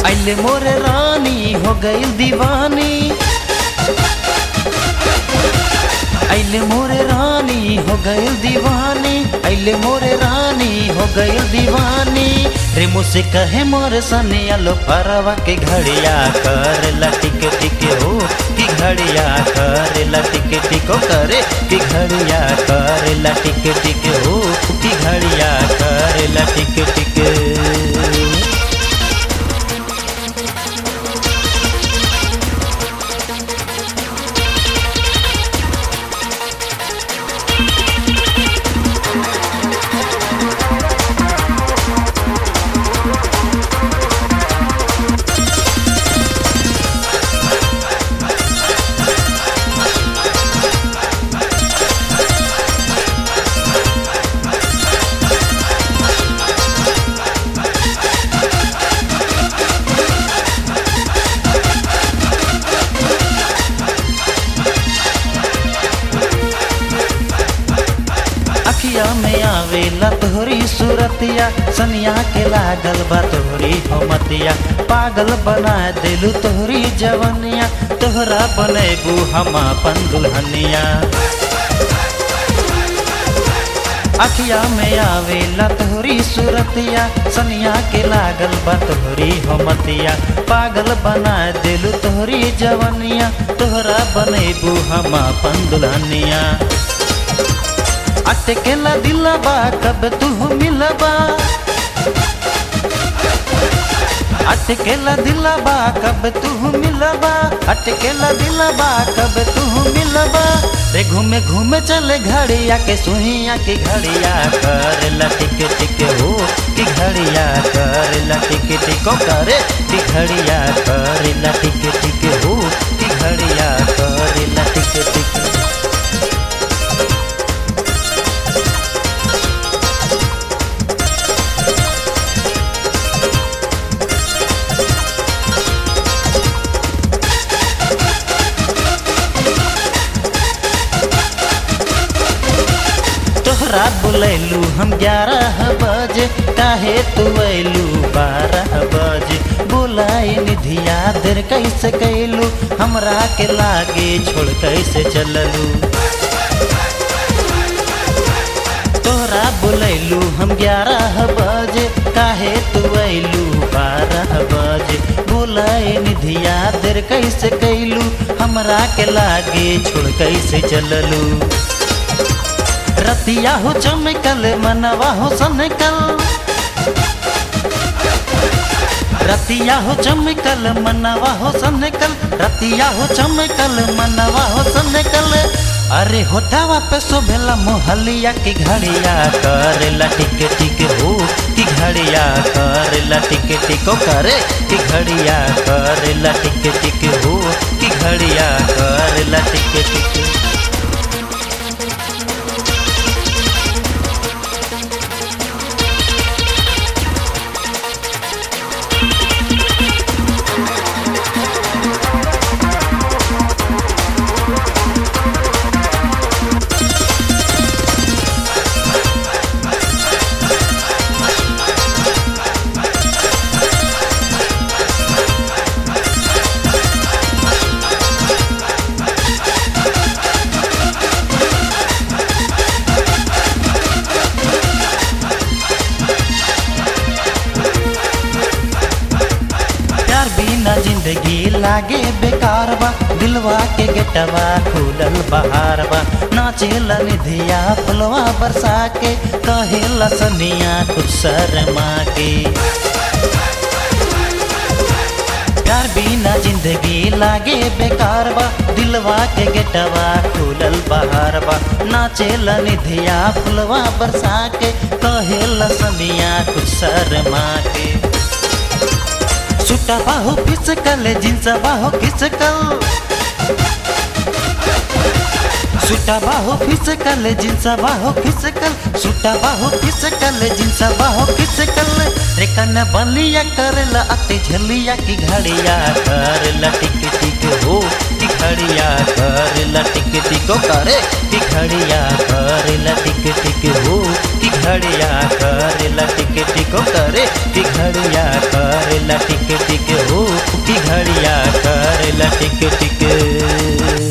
अले मोरे रानी हो गई दीवानी अले मोरे रानी हो गई दीवानी अले मोरे रानी हो गई दीवानी रे मुझसे कहे मोरे सनिया लो परवा के घड़िया कर लटिक टिक हो कि घड़िया कर लटिक टिको करे कि घड़िया कर लटिक टिक हो कि घड़िया कर लटिक टिक अखिया में आवेला तोहरी सूरतिया सनिया के लागल बा तोहरी हमतिया पागल बना दिलू तोहरी जवनिया तोहरा बनेबू हम अपन दुल्हनिया अखिया में आवेला तोहरी सूरतिया सनिया के लागल बा तोहरी हमतिया पागल बना दिलू तोहरी जवनिया तोहरा बनेबू हम अपन दुल्हनिया अटकेला दिलबा कब तू मिलबा अटकेला दिलबा कब तू मिलबा अटकेला दिलबा कब तू मिलबा रे घूमे घूमे चले घड़िया के सुहिया की घड़िया कर लटिक टिक हो कि घड़िया कर लटिक टिको करे कि घड़िया कर लटिक टिक हो कि घड़िया कर लटिक टिक तोहरा बुलैलू हम ग्यारह बजे काहे तू अयलू बारह बजे बुलाई निधिया देर कैसे कैलू हमरा के लागे छोड़ कैसे चललू तोहरा बुलैलू हम ग्यारह बजे काहे तू अयलू बारह बजे बुलाई निधिया देर कैसे कैलू हमरा के लागे छोड़ कैसे चललू रतिया हो चमकल मनवा हो सनकल रतिया हो चमकल मनवा हो सनकल रतिया हो चमकल मनवा हो सनकल अरे होठावा पे शोभेला मोहलिया की घड़िया कर लटिक टिक हो कि घड़िया कर लटिक टिको करे कि घड़िया कर लटिक टिक हो कि घड़िया कर लटिक टिक प्यार बिना जिंदगी लागे बेकार बा दिलवा के गेटवा खुलल बहार बा नाचेला निधिया फुलवा बरसा के कहेला सनिया कुछ शर्मा के प्यार बिना जिंदगी लागे बेकार बा दिलवा के गेटवा खुलल बहार बा नाचेला निधिया फुलवा बरसा के कहेला सनिया कुछ शर्मा के सुटा बाहो फिसकल जिन्स बाहो फिसकल सुटा बाहो फिसकल जिन्स बाहो फिसकल सुटा बाहो फिसकल जिन्स बाहो फिसकल रे कन बलिया करल अति झलिया की घड़िया कर लटिक टिक हो की घड़िया कर लटिक टिको करे की घड़िया करेला टिक टिक हो कि घड़िया करेला टिक टिक हो करे कि घड़िया करेला टिक टिक हो कि घड़िया करेला टिक टिक